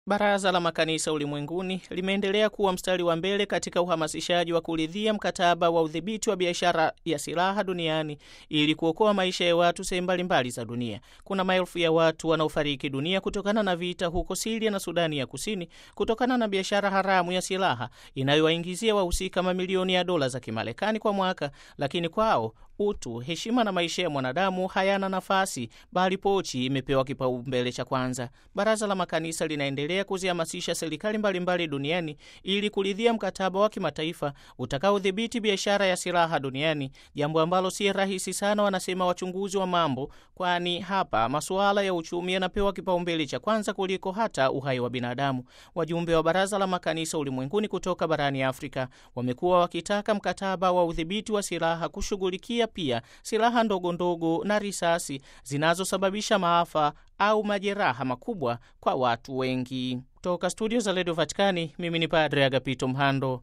Baraza la Makanisa Ulimwenguni limeendelea kuwa mstari wa mbele katika uhamasishaji wa kuridhia mkataba wa udhibiti wa biashara ya silaha duniani ili kuokoa maisha ya watu sehemu mbalimbali za dunia. Kuna maelfu ya watu wanaofariki dunia kutokana na vita huko Siria na Sudani ya Kusini, kutokana na biashara haramu ya silaha inayowaingizia wahusika mamilioni ya dola za Kimarekani kwa mwaka, lakini kwao utu, heshima na maisha ya mwanadamu hayana nafasi, bali pochi imepewa kipaumbele cha kwanza. Baraza la Makanisa linaendelea kuzihamasisha serikali mbalimbali duniani ili kuridhia mkataba wa kimataifa utakaodhibiti biashara ya silaha duniani, jambo ambalo si rahisi sana, wanasema wachunguzi wa mambo, kwani hapa masuala ya uchumi yanapewa kipaumbele cha kwanza kuliko hata uhai wa binadamu. Wajumbe wa Baraza la Makanisa Ulimwenguni kutoka barani Afrika wamekuwa wakitaka mkataba wa udhibiti wa silaha kushughulikia pia silaha ndogo ndogo na risasi zinazosababisha maafa au majeraha makubwa kwa watu wengi. Toka studio za redio Vatikani, mimi ni Padre Agapito Mhando.